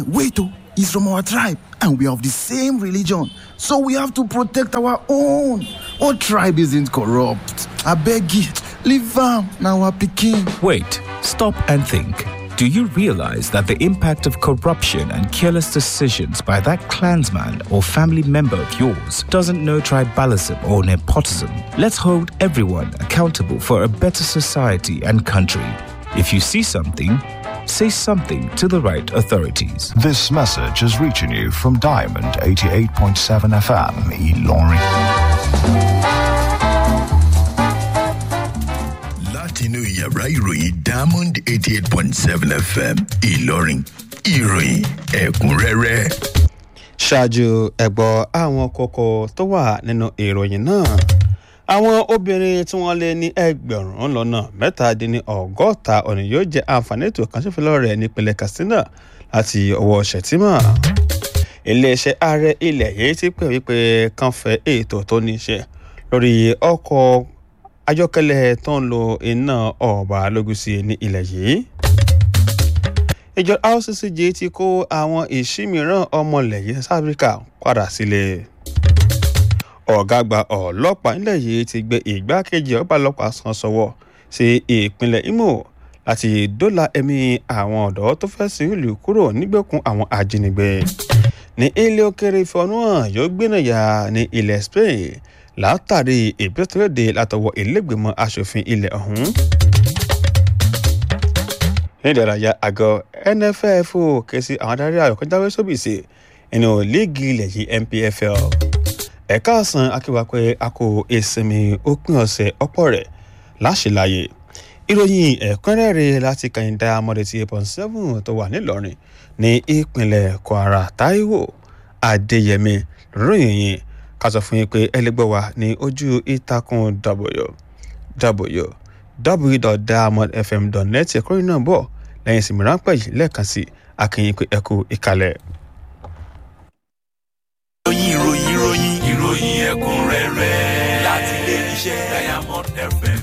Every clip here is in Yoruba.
wait oh he's from our tribe and we are of the same religion so we have to protect our own what tribe isn't corrupt abeg leave am na our pikin. Wait, stop and think. Do you realize that the impact of corruption and careless decisions by that clansman or family member of yours doesn't know tribalism or nepotism? Let's hold everyone accountable for a better society and country. If you see something, say something to the right authorities. This message is reaching you from Diamond 88.7 FM, Ilorin. látinú yàrá ìròyìn diamond eighty eight point seven fm ìlọrin ìròyìn ẹ̀kúnrẹ́rẹ́. ṣáájú ẹ̀gbọ́ àwọn kókó tó wà nínú ìròyìn náà àwọn obìnrin tí wọ́n lé ní ẹgbẹ̀rún lọ́nà mẹ́tàdínní ọgọ́ta ọ̀nà yóò jẹ́ àǹfààní ètò ìkànṣẹ́fẹ́lọ́ rẹ̀ nípínlẹ̀ katsina láti ọwọ́ ṣètìmọ̀ iléeṣẹ́ ààrẹ ilẹ̀ yìí ti pè wípé kàn fẹ́ ètò tó ní í ṣe lórí ọkọ̀ ayọ́kẹ́lẹ́ tó ń lo iná ọ̀bà lógúsí ní ilẹ̀ yìí ìjọ rccg ti kó àwọn ìṣímìíràn ọmọlẹ̀ yìí south africa padà sílé ọ̀gá àgbà ọlọ́pàá nílẹ̀ yìí ti gbé ìgbákejì ọba ọlọ́pàá san sọ́wọ́ sí ìpínlẹ̀ imo láti dóòlà ẹ̀mí àwọn ọ̀dọ́ tó fẹ́ sí ìlú kúrò nígbèkùn àwọn ajínigbé ní ilé òkèrè ìfọ̀nùhàn yóò gbénàyà ní ilẹ̀ spain látàrí ìgbésẹ̀lédè látọwọ́ ìlẹ́gbẹ̀mọ asòfin ilẹ̀ ọ̀hún. ní ìdárayá àgọ́ nff ké sí àwọn adarí àyọ̀kọ́jáwé sóbìsì nínú líìgì ilẹ̀ yìí npfl ẹ̀ka ọ̀sán akéwà pé a kò ìsinmi òpin ọ̀sẹ̀ ọ̀pọ̀ rẹ̀ láṣìláyè ìròyìn ẹ̀kúnrẹ́rẹ́ láti kàyìndà mọ́dẹ̀tì eight point seven tó wà nílọrin ní ìpínlẹ̀ kwara taiwo adéyẹmí ròyìn yìí ká sọ fún yín pé ẹlẹgbẹ́ wa ní ojú ìtàkùn www.diamondfm.net ẹ̀kọ́ yìí náà bọ̀ lẹ́yìn ìsinmi ráńpẹ́ yìí lẹ́ẹ̀kan sí akínyìn pé ẹkú ìkàlẹ̀. ìròyìn ìròyìn ìròyìn ìròyìn ẹ̀kúnrẹ́rẹ́ láti ilé iṣẹ́ diamond fm.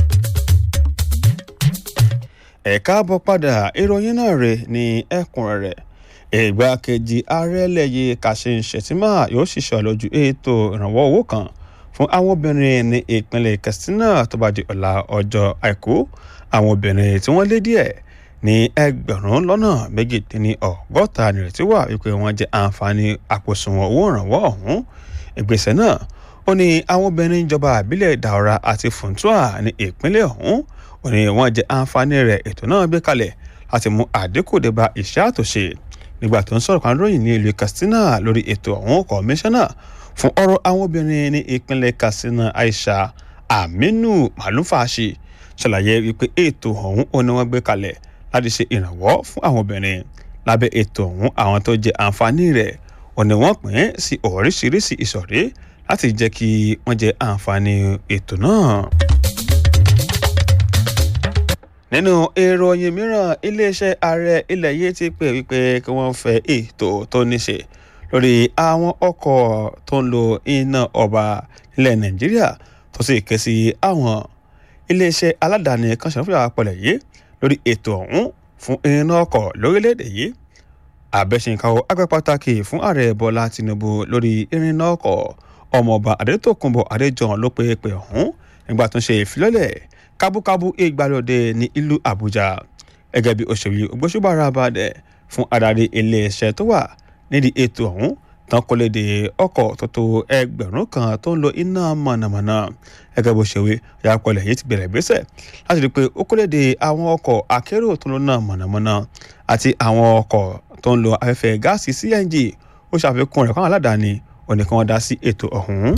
ẹ̀ka bọ̀ padà ìròyìn náà rè ní ẹ̀kúnrẹ́rẹ́ ìgbákejì ààrẹ lẹ́yìn kashim shettima yóò ṣiṣẹ́ lójú ètò ìrànwọ́ owó kan fún àwọn obìnrin ní ìpínlẹ̀ katsina tó bá di ọ̀la ọjọ́ àìkú àwọn obìnrin tí wọ́n lé díẹ̀ ní ẹgbẹ̀rún lọ́nà méjìdínní ọgọ́ta nìrètí wà wípé wọ́n jẹ àǹfààní àpòsùnwọ̀n owó ìrànwọ́ ọ̀hún ìgbésẹ̀ náà ó ní àwọn obìnrin ìjọba àbílẹ̀ daura àti funtua ní ìpínlẹ̀ ọ̀hún ó ní wọ́n jẹ àǹfààní rẹ̀ ètò náà gbé kalẹ̀ láti mú àdínkù dé bá iṣẹ́ àtúnṣe nígbà tó ń sọ̀rọ̀ kan ròyìn ní ìlú katsina lórí ètò ọ̀hún kọmíṣánná fún ọ̀rọ̀ àwọn obìnrin ní ìpínlẹ̀ katsina aisha aminu malufashi ṣàlàyé wípé ètò ọ̀hún ó ní wọ́n gbé kalẹ̀ láti ṣe ìrànwọ́ fún àwọn obìnrin lábẹ́ ètò ọ̀hún àwọn tó jẹ àǹfààní rẹ̀ ò ní wọ́n pín sí oríṣiríṣi ìsọ̀rí láti jẹ́ kí wọ́n jẹ àǹfààní ètò náà nínú ìròyìn mìíràn iléeṣẹ́ ààrẹ ilẹ̀ yìí ti pè wípé kí wọ́n fẹ́ ètò tó níṣe lórí àwọn ọkọ̀ tó ń lo iná ọba nílẹ̀ nàìjíríà tó sì ké sí àwọn iléeṣẹ́ aládàáni kan ṣàfihàn àpọ̀lẹ̀ yìí lórí ètò ọ̀hún fún iná ọkọ̀ lórílẹ̀‐èdè yìí àbẹ̀ṣinkáwó agbẹ́ pàtàkì fún ààrẹ bọ́lá tinubu lórí irinná ọkọ̀ ọmọọba adétòkunbọ̀ adéjọ́n ló pé pé ọ̀hún nígbà tó ń ṣe ìfilọ́lẹ̀ kábúkábú ìgbàlódé ní ìlú àbújá gẹ́gẹ́ bí òṣèlú ògbóṣùbára bàdẹ̀ fún adarí iléeṣẹ́ tó wà nídìí ètò ọ̀hún tán kó léde ọkọ̀ tó tó ẹgbẹ̀rún kan tó ń lo iná mọ̀nàmọ́ná gẹ́gẹ́ bó ṣe wí ìyàpọ̀lẹ̀ yìí ti bẹ̀rẹ̀ gbèsè láti rí i pé ó kó léde àwọn ọkọ̀ akérò tó ń lo iná mọ̀nàmọ́ná àti àwọn ọkọ̀ tó ń lo afẹ́fẹ́ gáàsì cng ó ṣàfikún rẹ̀ fáwọn aládàáni ó ní kí wọ́n dá sí ètò ọ̀hún.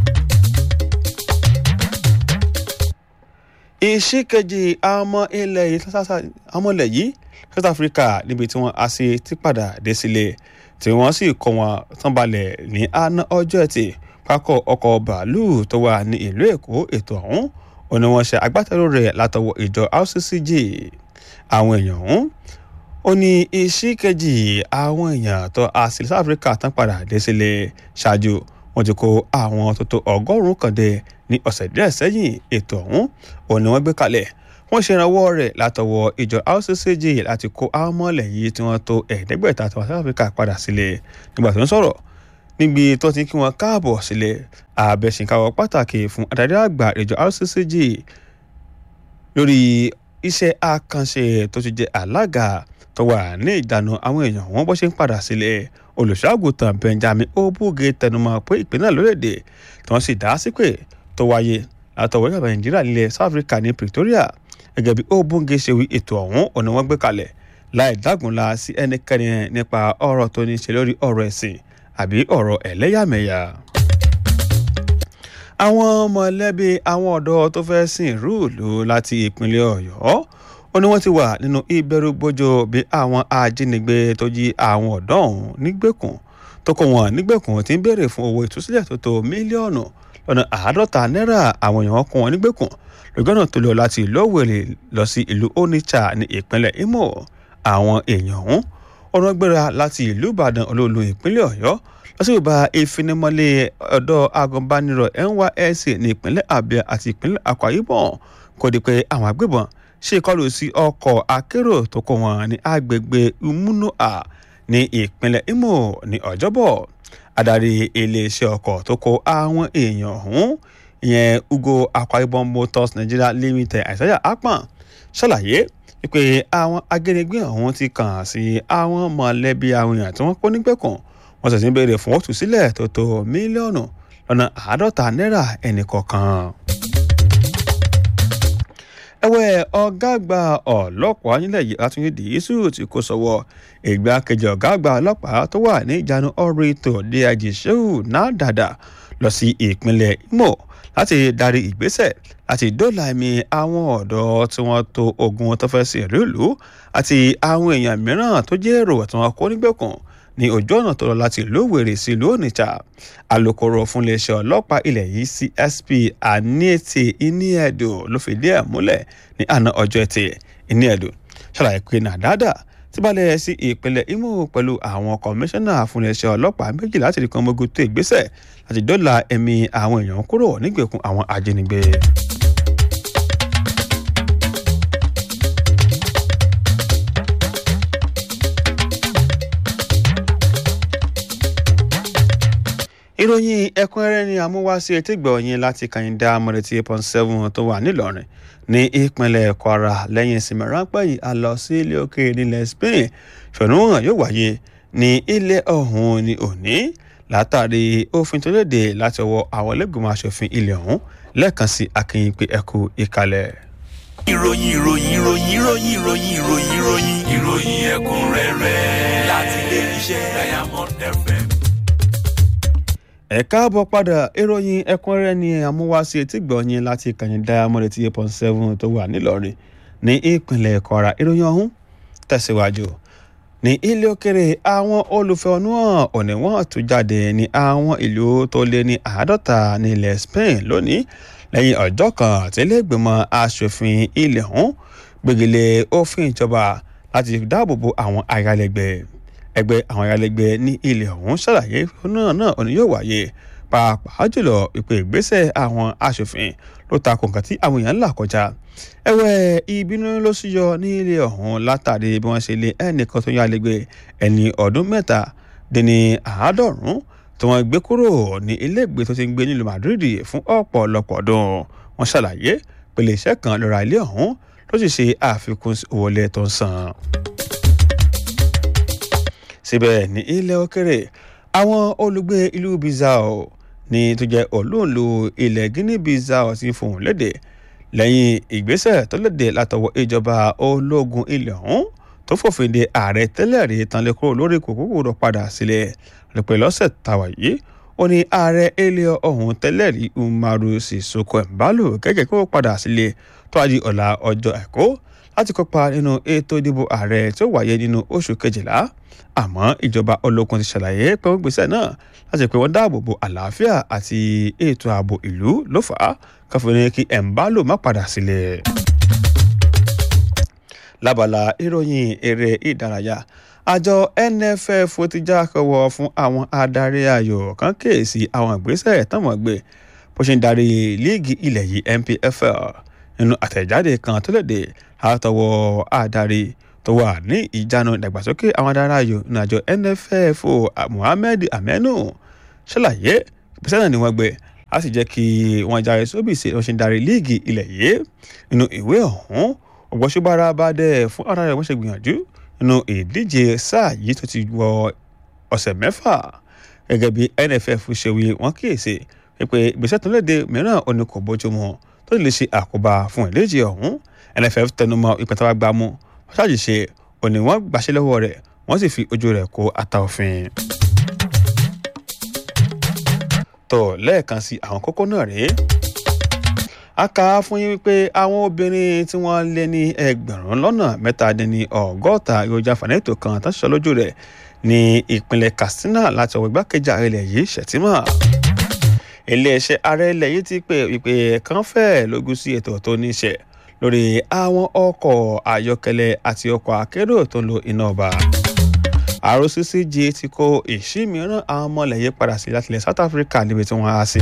ìṣìkejì ọmọ ilẹ̀ yìí ọmọ ilẹ̀ yìí south africa níbi tí wọ́n á sí ti padà dé sílé tí wọ́n sì kọ́ wọn tán balẹ̀ ní àná ọjọ́ ẹtì pákọ̀ ọkọ̀ bàálù tó wà ní ìlú èkó ètò ọ̀hún ò ní wọ́n ṣe agbátẹrù rẹ̀ látọwọ́ ìjọ rccg àwọn èèyàn ọ̀hún ó ní ìṣìkejì àwọn èèyàn tó á sí south africa tán padà dé sílé ṣáájú wọ́n ti kó àwọn tó tó ọgọ́rùn-ún kan dé ní ọ̀sẹ̀ díẹ̀ sẹ́yìn ètò ọ̀hún òun ni wọ́n gbé kalẹ̀ wọ́n ṣe ìrànwọ́ rẹ̀ látọwọ́ ìjọ rccg láti kó àwọn mọ́lẹ̀ yìí tí wọ́n tó ẹ̀ẹ́dẹ́gbẹ̀ta tí wọ́n south africa padà sílẹ̀ nígbà tó ń sọ̀rọ̀ níbi tó ti kí wọn káàbọ̀ sílẹ̀ àbẹ̀sìnkáwọ́ pàtàkì fún adarí àgbà ìjọ rccg lórí iṣẹ́ àkànṣe tó ti jẹ́ alága tó wà ní ìdáná àwọn èèyàn wọn bó ṣe ń padà sílẹ̀ olùṣọ́àgùtàn benjamin obuge tẹnumọ́ pé ìpínlẹ̀ lórílẹ̀‐èdè tí wọ́n sì dá sí pé tó wáyé látọwọ́ ìjọba nàìjíríà nílẹ̀ south africa ní pretoria gẹ́gẹ́ bí obuge ṣe wí ètò ọ̀hún ọ̀nà wọn gbé kalẹ̀ láì dágunlá sí ẹnikẹ́ni nípa ọ̀rọ̀ tó ní ṣe lórí ọ̀rọ̀ ẹ̀sìn àbí ọ̀rọ̀ ẹlẹ́yàmẹ̀yà àwọn mọ̀lẹ́bí àwọn ọ̀dọ́ tó fẹ́ sìn rúùlù láti ìpínlẹ̀ ọ̀yọ́ ó ní wọ́n ti wà nínú ìbẹ̀rù gbójó bí àwọn ajínigbé tó jí àwọn ọ̀dọ́ ọ̀hún nígbèkùn tó kó wọn nígbèkùn tí ń béèrè fún owó ìtúsílẹ̀ tó tó mílíọ̀nù lọ́nà àádọ́ta náírà àwọn èèyàn kó wọn nígbèkùn lọ́gọ́nà tó lọ láti ìlú òwèrè lọ sí ìlú onitsha ní ìpínlẹ̀ imo àwọn èèyàn ọ̀hún ọ̀rọ̀ gbéra láti ìlú ìbàdàn olóòlù ìpínlẹ̀ ọ̀yọ́ lọ́sibítà ìfinimọ́lé ọ̀dọ́ agùnbánirọ̀ nysc ní ìpínlẹ̀ abia àti ìpínlẹ̀ akwa ibom kò di pé àwọn agbébọn ṣe ìkọlù sí ọkọ̀ akérò tó kó wọn ní agbègbè umunua ní ìpínlẹ̀ imo ní ọjọ́bọ̀ adarí iléeṣẹ́ ọkọ̀ tó kó àwọn èèyàn ọ̀hún ìyẹn ugo akwa ibom motors nigeria limited àìsàyà akpan ṣàlàyé wípé àwọn agbẹnigbé ọ̀hún ti kàn sí àwọn mọ̀lẹ́bí àwọn èèyàn tí wọ́n kó nígbèkùn wọ́n sì ti ń béèrè fún òtún sílẹ̀ tó tó mílíọ̀nù lọ́nà àádọ́ta náírà ẹnì kọ̀ọ̀kan. ẹ̀wẹ̀ ọ̀gá àgbà ọlọ́pàá nílẹ̀ yìí látúnyẹ dìísù tí kò sọ̀wọ́ ìgbákejì ọ̀gá àgbà ọlọ́pàá tó wà ní ìjánu ọ̀rọ̀ ètò daj shehu nádàdà lọ sí ìpínlẹ̀ imo láti darí ìgbésẹ̀ láti dóòlà ẹ̀mí àwọn ọ̀dọ́ tí wọ́n tó ogun tó fẹ́ sí ìlú ìlú àti àwọn èèyàn mìíràn tó jẹ́ èrò tí wọ́n kó nígbèkùn ní ojú ọ̀nà tó lọ láti ìlú òwèrè sí ìlú onitsha alūkkóró fún iléeṣẹ́ ọlọ́pàá ilẹ̀ yìí csp aniete iniedo ló fìdí ẹ̀ múlẹ̀ ní àná ọjọ́ ẹtì iniedo ṣàlàyé pé nàdádà ti balẹ̀ sí ìpínlẹ̀ imo pẹ̀lú àwọn kọmíṣánná fún iléeṣẹ́ ọlọ́pàá méjì láti rí kan mọ́gò tó ìgbésẹ̀ láti dọ́là ẹ̀mí àwọn èèyàn kúrò nígbèkùn àwọn ajínigbé. ìròyìn ẹ̀kúnrẹ́rẹ́ ni àmúwáṣe etígbọ̀ọ́yìn láti kàyíndà mọ̀rẹ́tì eight point seven tó wà nílọrin ní ìpínlẹ̀ kwara lẹ́yìn ìsinmi ráńpẹ́ yìí a lọ sí ilé òkèèrè nílẹ̀ spain ṣọ̀nùwọ̀n yóò wáyé ní ilé ọ̀hún ní òní látàrí òfin tó léde láti ọwọ́ àwọn ẹlẹ́gbẹ̀mọ aṣòfin ilé ọ̀hún lẹ́ẹ̀kan sí akínyìn pé ẹkú ìkàlẹ̀. ìròyìn ìròyìn ìròyìn ìròyìn ìròyìn ìròyìn ìròyìn ìròyìn ẹ̀kúnrẹ́rẹ́ láti ilé iṣẹ́ diamond fm ẹ káàbọ̀ padà ìròyìn ẹ̀kúnrẹ́rẹ́ ni àmúwáṣe etí gbọ̀nyìn láti kàyìn diamond eighty eight point seven tó wà nílọrin ní ìpínlẹ̀ kwara ìròyìn ọ̀hún tẹ̀síwájú ní ilé òkèrè àwọn olùfẹ̀hónúhàn òní wọ́n tún jáde ní àwọn ìlú tó lé ní àádọ́ta ní ilẹ̀ spain lónìí lẹ́yìn ọjọ́ kan àtìlẹ́gbẹ̀mọ asòfin ilẹ̀ ọ̀hún gbégilé òfin ìjọba láti dáàbò bo àwọn ayálégbé ẹgbẹ́ àwọn ayálégbé ní ilẹ̀ ọ̀hún ṣàlàyé náà náà òní yóò wáyé pàápàá jùlọ ìpè ìgbésẹ̀ àwọn asòfin ló ta kò nǹkan tí àwọn èèyàn ń là kọjá ẹ̀wẹ̀ ìbínú ló súyọ ní ilé ọ̀hún látàrí bí wọ́n ṣe lé ẹnìkan tó yálégbé ẹni ọdún mẹ́ta dín ní àádọ́rùn-ún tí wọ́n gbé kúrò ní iléègbé tó ti ń gbé nílùú madrid fún ọ̀pọ̀lọpọ̀ ọdún wọ́n ṣàlàyé pèlè iṣẹ́ kan lọ́ra ilé ọ̀hún ló sì ṣe àfikún owó ilé tó ń san síbẹ̀ ní ilẹ̀ òkèrè àwọn olùgbé ìlú bizao ní tó jẹ́ olóòlù ilẹ̀ guinea bizao ti fohùn léde lẹ́yìn ìgbésẹ̀ tó léde látọwọ́ ìjọba ológun ilẹ̀ ọ̀hún tó fòfin de ààrẹ tẹ́lẹ̀ rí tanlé kúrò lórí kòkòrò rọ padà sílẹ̀ rẹpẹ́ lọ́sẹ̀ tàwa yìí ó ní ààrẹ ilẹ̀ ọ̀hún tẹ́lẹ̀ rí umaru sissoko embalo gẹ́gẹ́ kó padà sílẹ̀ tó a di ọ̀la ọjọ́ àìkú láti kópa nínú ètò ìdìbò ààrẹ tó wáyé nínú oṣù kejìlá àmọ́ ìjọba ológun ti ṣàlàyé pé wọ́n gbèsè náà láti pé wọ́n dáàbò bo àlàáfíà àti ètò ààbò ìlú ló fà á káfíń ní kí ẹ̀ǹbálò má padà sílẹ̀. lábala ìròyìn eré ìdárayá àjọ nff ti já kọwọ fún àwọn adarí ayò kan kéèsì àwọn ìgbésẹ̀ táwọn gbé bó ṣe ń darí líìgì ilẹ̀ yìí npfl nínú àtẹ̀jáde kan tó léde látọwọ́ adarí tó wà ní ìjánu ìdàgbàsókè àwọn adáráyò ìrìnàjò nff muhammed amenu ṣàlàyé ìgbésẹ̀ náà ni wọ́n gbé a sì jẹ́ kí wọ́n járe sóbìsì wọ́n ṣe ń darí líìgì ilẹ̀ yìí nínú ìwé ọ̀hún ògbọ́sọ́bára bá dẹ̀ fún ara rẹ̀ wọ́n ṣe gbìyànjú nínú ìdíje sáà yìí tó ti wọ ọ̀sẹ̀ mẹ́fà gẹ́gẹ́ bí nff ṣe wí wọ́n kíyèsí pé ìgbésẹ̀ tó léde mìíràn ò ní kò bójúmu tó lè ṣe àkóbá fún ìdíje ọ̀hún nff tẹnumọ́ ìpẹ́tàwá gbámú wọ́n ṣàṣìṣe òní wọ́n gbàṣẹ́ lọ́wọ́ rẹ̀ wọ́n sì fi ojú rẹ̀ kó ata òfin tó lẹ́ẹ̀kan sí àwọn kókó náà rèé a kà á fún yín wípé àwọn obìnrin tí wọ́n lé ní ẹgbẹ̀rún lọ́nà mẹ́tàdínní ọgọ́ta èròjà fànẹ́tò kan tó ń ṣiṣẹ́ lójú rẹ̀ ní ìpínlẹ̀ katsina láti ọwọ́ igbákejì ààrẹ ilẹ̀ yìí ṣètìmọ̀ iléeṣẹ́ ààrẹ ilẹ̀ yìí ti pè wípé kan fẹ́ lógún sí ètò tó ní ṣe lórí àwọn ọkọ̀ ayọ́kẹ́lẹ́ àti ọkọ̀ akérò tó ń lo iná ọba rccg ti kó ìṣí mìíràn àwọn ọmọlẹ̀yẹ padà sí láti ilẹ̀ south africa níbi tí wọ́n á sí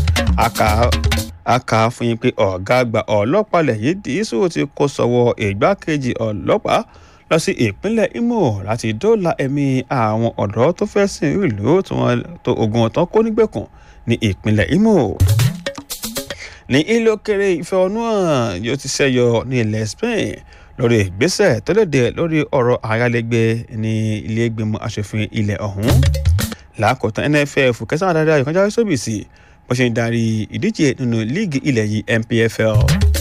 a kà á fún yín pé ọ̀gá àgbà ọlọ́pàá lẹ̀ yìí dìísù ti kó sọ́wọ́ ìgbákejì ọlọ́pàá lọ sí ìpínlẹ̀ imo láti dóòlà ẹ̀mí àwọn ọ̀dọ́ tó fẹ́ sìn ìlú tí wọ́n tó ogun ọ̀tán kó nígbèkùn ní ìpínlẹ̀ imo ní ilé òkèrè ìfẹ̀hónúhàn yóò ti ṣẹ́yọ ní ilẹ̀ spain lórí ìgbésẹ̀ tó léde lórí ọ̀rọ̀ ayálégbé ní ilé ìgbìmọ̀ asòfin ilẹ̀ ọ̀hún làákòótán nff kẹsàn-án adarí ayọ̀kánjá sóbìsì bó ṣe ń darí ìdíje nínú líìgì ilẹ̀ yìí npfl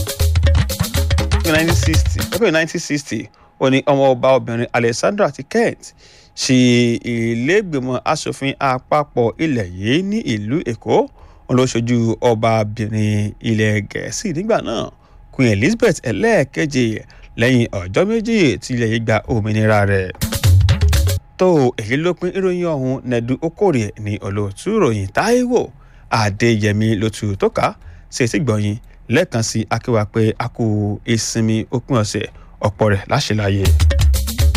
ẹgbẹ́ 1960 ó ní ọmọ ọba obìnrin alexandra ti kent ṣe ìlẹ́gbẹ̀mọ asòfin àpapọ̀ ilẹ̀ yìí ní ìlú èkó wọn ló ṣojú ọbabìnrin ilẹ̀ gẹ̀ẹ́sì nígbà náà queen elizabeth ẹlẹ́ẹ̀keje lẹ́yìn ọjọ́ méjì tí ilẹ̀ yìí gba òmìnira rẹ̀ tó èyí ló pín ìròyìn ọ̀hún nẹ́dú okòrè ní olóòtú ìròyìn táíwò adéyẹmí ló tu tó ká sí etí gbọ̀nyìn lẹ́ẹ̀kan sí akéwà pé a kú ìsinmi òpin ọ̀sẹ̀ ọ̀pọ̀ rẹ̀ láṣẹ láyé.